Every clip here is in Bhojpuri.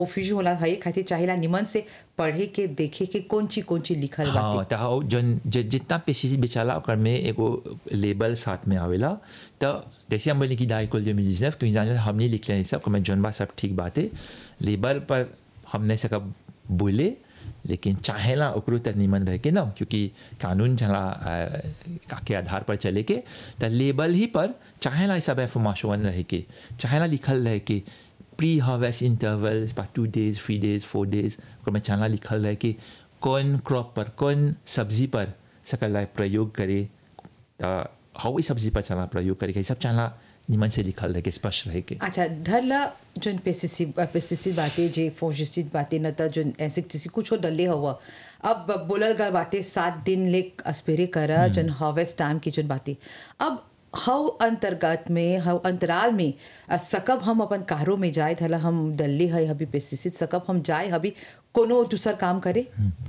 ओफिजू होला हये खातिर चाहेला निमन से पढ़े के देखे के कौन ची कौन ची लिखल हाँ बाटे त हौ जन ज- जितना पेस्टिसाइड बेचाला ओकर में एगो लेबल साथ में आवेला त जैसे हम बोले कि डाइकोल जो मिली सिर्फ क्योंकि जाने हमने लिख लिया सब मैं जौन बा सब ठीक बात है लेबल पर हमने सका बोले लेकिन चाहेला ओकरो त निमन रह के ना क्योंकि कानून चला अ, के आधार पर चले के त लेबल ही पर चाहेला ये सब इंफॉर्मेशन रह के चाहेला लिखल रह के प्री हार्वेस्ट इंटरवल्स पर two days three days four days ओकर में चाहेला लिखल रह के कौन क्रॉप पर कौन सब्जी पर सकल लाए प्रयोग करे त हवा सब्जी पर चला प्रयोग करे के सब चाहेला निमन से लिखल रह के स्पष्ट रह के अच्छा धरला जोन पेस्टिसाइड पेस्टिसाइड बाटे जे फोजिसाइड बाटे न त जोन इंसेक्टिसाइड कुछ डले हवा अब बोलल गल बाटे सात दिन ले अस्पेरे करा जोन हार्वेस्ट टाइम की जोन बाटे अब हव अंतर्गत में हव अंतराल में अ, सकब हम अपन कारो में जाए धला हम डल्ले है हबी पेस्टिसाइड सकब हम जाए हबी कोनो दूसर काम करे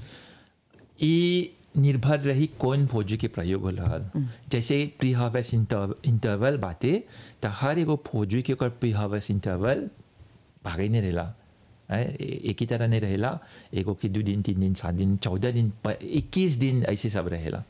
ये निर्भर रही कौन फौजी के प्रयोग हो रहल जैसे प्री हार्वेस्ट इंटरवल बाते त हर एगो फौजी के ओकर प्री हार्वेस्ट इंटरवल भागे नहीं रहेला हैं, ए- एक ही तरह नहीं रहेला एगो के दो दिन तीन दिन सात दिन चौदह दिन इक्कीस दिन ऐसे सब रहेला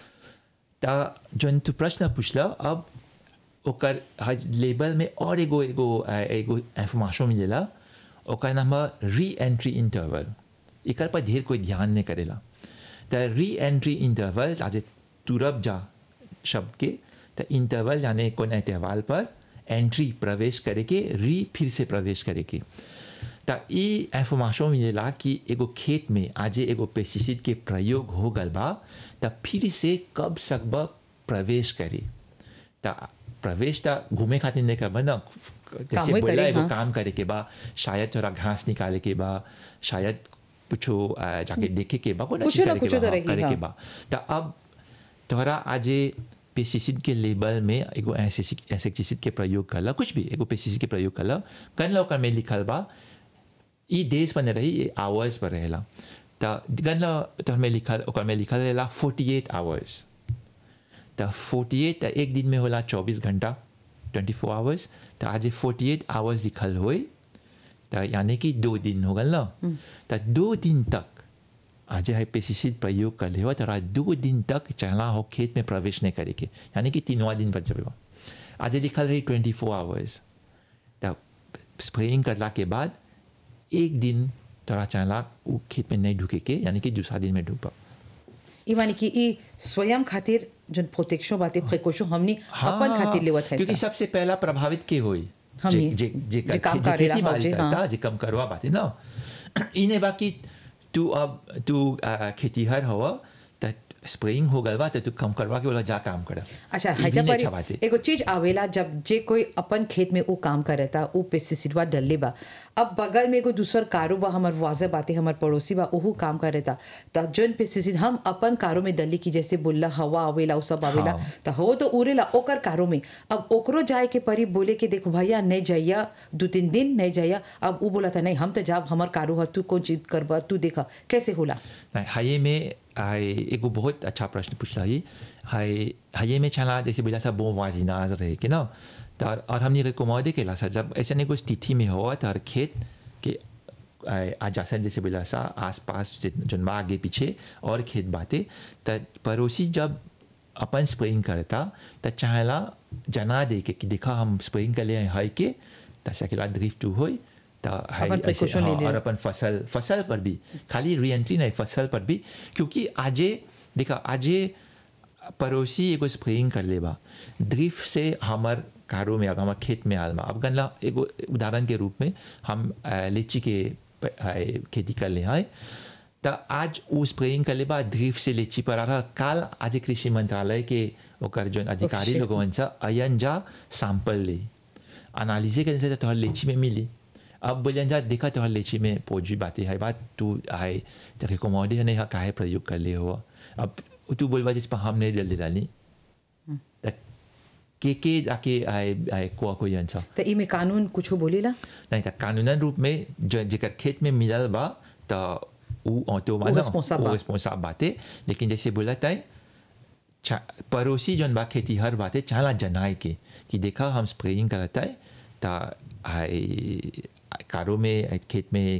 त जौन तू प्रश्न पूछला अब ओकर हज लेबल में और एगो एगो अ, एगो इंफॉर्मेशन मिलेला ओकर नाम है री एंट्री इंटरवल एकर पर ढेर कोई ध्यान नहीं करेला त री एंट्री इंटरवल आज तुरब जा शब्द के त इंटरवल यानी कौन इंटरवल पर एंट्री प्रवेश करे के री फिर से प्रवेश करे के त ई इंफॉर्मेशन मिलेला कि एगो खेत में आज एगो पेस्टिसाइड के प्रयोग हो गल बा त फिर से कब सकब प्रवेश करे त प्रवेश त घूमे खातिर नहीं करबा ना जैसे कामों बोला करे, एगो हाँ। काम करे के बा शायद थोड़ा घास निकाले के बा शायद कुछो अ, जाके देखे के बा कोनो कुछो चीज ना करे के कुछो बा, तो हाँ, रही, करे के हाँ। बा त अब तोहरा आज पेस्टिसाइड के लेबल में एगो इंसेक्टिसाइड के प्रयोग करला कुछ भी एगो पेस्टिसाइड के प्रयोग करला कन ओकर में लिखल बा ई डेज पर नहीं रही ये आवर्स पर रहेला त गन तो में लिखल ओकर में लिखल रहेला फोर्टी एट आवर्स त फोर्टी एट एक दिन में होला चौबीस घंटा ट्वेंटी फोर आवर्स त आज फोर्टी एट आवर्स लिखल होई त यानी कि दो दिन हो गल ना त दो दिन तक आज है पेस्टिसाइड प्रयोग कर ले तोरा दो दिन तक चला हो खेत में प्रवेश नहीं करे के यानी कि तीनवा दिन पर जब आज लिखल रही ट्वेंटी फोर आवर्स त स्प्रेइंग करला के बाद एक दिन तोरा चला वो खेत में नहीं ढुके के यानी कि दूसरा दिन में ढुकबा ई माने कि ई स्वयं खातिर जोन प्रोटेक्शन बाटे प्रिकॉशन हमनी अपन खातिर लेवत है क्योंकि सब। सबसे पहला प्रभावित के होई हमनी। जे जे जे जे काम जे करेला खेती बाड़ी हो, जे, करता हाँ। जे कम करवा बाटे ना इने बाकी तू अब तू आ, खेतीहर हवा त स्प्रेइंग हो गल बा त तू कम करवा के बोला जा काम कर अच्छा हैजा पर बाटे एगो चीज आवेला जब जे कोई अपन खेत में वो काम करता वो पेस्टिसाइडवा डलले बा अब बगल में एगो दूसर कारो बा हमर वाजे बाते हमर पड़ोसी बा ओहू काम करता त जोन पेस्टिसाइड हम अपन कारो में डली की जैसे बोलला हवा आवेला उ सब आवेला हाँ। त हो तो उड़ेला ओकर कारो में अब ओकरो जाए के परी बोले के देखो भैया नहीं जाइया दो तीन दिन नहीं जाइया अब वो बोला था नहीं हम तो जाब हमर कारो ह तू कौन चीज करबा तू देखा कैसे होला नहीं, हाये में हाय एगो बहुत अच्छा प्रश्न पूछला ही हाय हाये में चला जैसे बोला था बो वाजिनाज रहे के ना तो और, और हमने रिकॉमोडे केला सा जब ऐसे नहीं कोई स्थिति में हो तो हर खेत के आय, आजासन जैसे बोला सा आस पास जन बा आगे पीछे और खेत बाते त पड़ोसी जब अपन स्प्रेइंग करता त चाहेला जना दे के कि देखा हम स्प्रेइंग कर लिए हाई के त सकेला ड्रिफ्ट टू होई त हाय अपन ऐसे- precaution ले हाँ, ले। और अपन फसल फसल पर भी खाली री एंट्री नहीं फसल पर भी क्योंकि आजे देखा आजे पड़ोसी एगो स्प्रेइंग कर लेबा ड्रिफ्ट से हमर कारो में हमार खेत में आल बा अब गनला एगो उदाहरण के रूप में हम अ, लीची के प- अ, खेती कर ले हैं त आज वो स्प्रेइंग कर लेबा ड्रिफ्ट से लीची पर आ रहा काल आज कृषि मंत्रालय के ओकर जो अधिकारी Official. लोगन सा अयन जा सैंपल ले एनालिसिस करे से तोहर लीची में मिली अब बोलियन जा देखा तोहर लीची में पौजी बातें है बात तू है तो रिकॉमोडे नहीं है काहे प्रयोग कर ले हो अब तू बोलबा जिस पर हम नहीं दिल दिलानी त के के जाके आए आए को कोई अंसा त इमे कानून कुछो बोलेला नहीं त कानूनन रूप में जो जेकर खेत में मिलल बा त उ ऑटो उ responsible बा। रिस्पॉन्साब बाते लेकिन जैसे बोला था चा- पड़ोसी जौन बा खेती हर बाते चाला जनाए के कि देखा हम स्प्रेइंग करता है त आई कारो में खेत में